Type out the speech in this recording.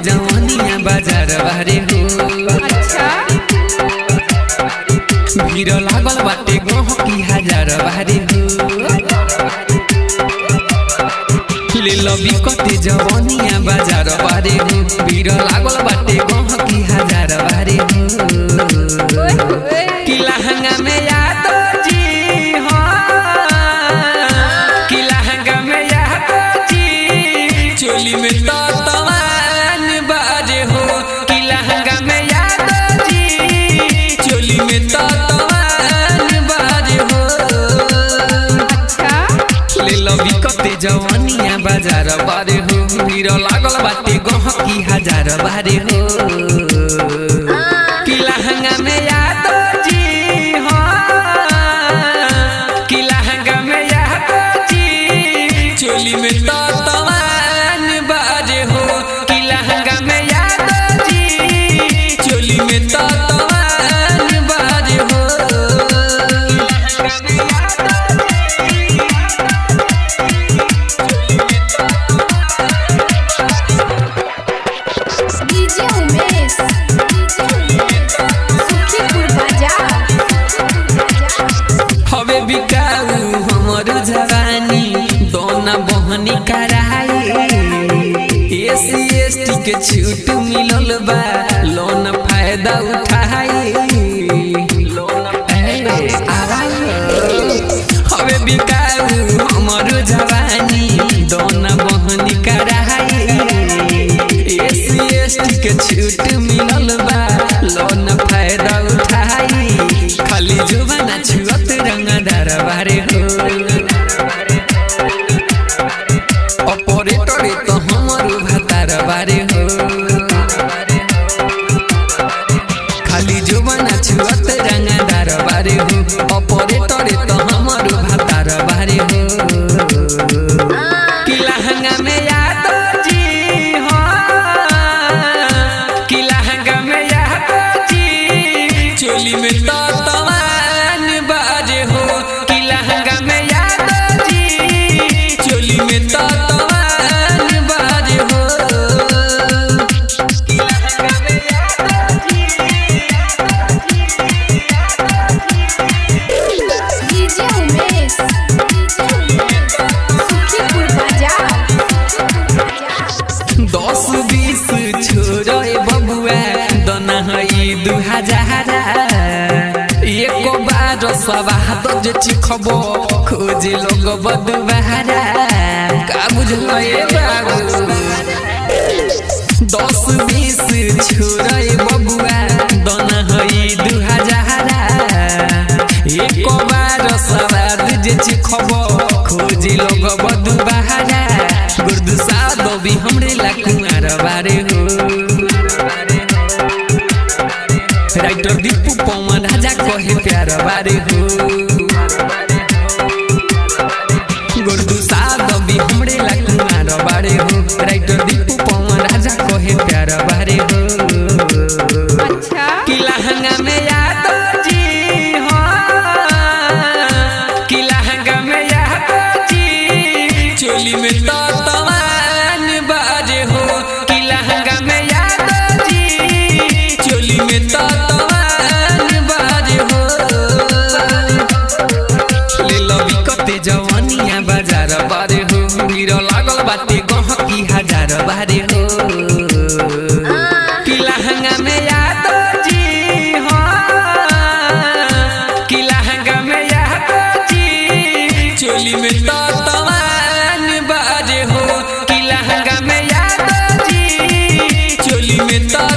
जवनिया बाजार बारे हो अच्छा भीड़ लागल बाटे गहकी हजार बारे हो ले लबी कते जवनिया बाजार बारे हो भीड़ लागल बाटे गहकी हजार बारे हो ओए होए कि लहंगा में यादो जी हो कि लहंगा में यादो जी चोली में तो तवान बाजे हो कि लहंगा में यादो जी चोली में तो तवान बाजे हो अच्छा ले लबी कते जवानिया बाजार बारे हो भीड़ लागल बाटे गहकी हजार बारे हो कि लहंगा में यादो जी हो कि लहंगा में यादो जी चोली में तो तवान बाजे हो कि लहंगा में यादो जी चोली में तो तवान बाजे हो लहंगा में यादो डीजे उमेश सुखीपुर बाजार हवे बिकाऊ हमर जवानी दोना बहनी कराई एसी एसटी के छूट मिलल बा लोन फायदा उठाई लोन हवे बिकाऊ हमर जवानी दोना बहनी कराई एसी एसटी के छूट मिलल बा लोन फायदा उठाई खाली जुबाना छुअत रंगदार बारे हो ऑपरेटर तो हमर भातार बारे हो खाली जुबाना छुअत रंगदार बारे हो ऑपरेटर तो हमर भातार बारे हो कि लहंगा में यादो जी हो कि लहंगा में यादो जी चोली में तो तवान बाजे हो कि लहंगा में यादो जी चोली में तो तवान बाजे हो कि लहंगा में यादो डीजे उमेश सुखीपुर बाजार दस बीस छोड़े बबुआ दना हई दू हजार एक बार सवाह दज चिखब खोज लोग बदुबारा का बुझल ए बाबू दस बीस छोड़े बबुआ दना हई दू हजार एक बार सवाद जे चिखब खोज लोग बदुबारा गुर्दु सादबी हमरे ला कुमार बारे हो राइटर दीपू पवन राजा कहे प्यार बारे हो गुर्दु सादबी हमरे ला कुमार बारे हो राइटर दीपू पवन राजा कहे प्यार बारे हो अच्छा कि लहंगा में यादो जी हो कि लहंगा में यादो जी चोली में तो तवान बाजे हो कि लहंगा में यादो जी चोली में तो तवान बाजे हो ले लबी कते जवानिया बाजार बारे हो भीड़ लागल बाटे गहकी हजार बारे हो कि लहंगा में यादो जी हो कि लहंगा में यादो जी चोली में तो तवान बाजे हो कि लहंगा में यादो जी चोली में तो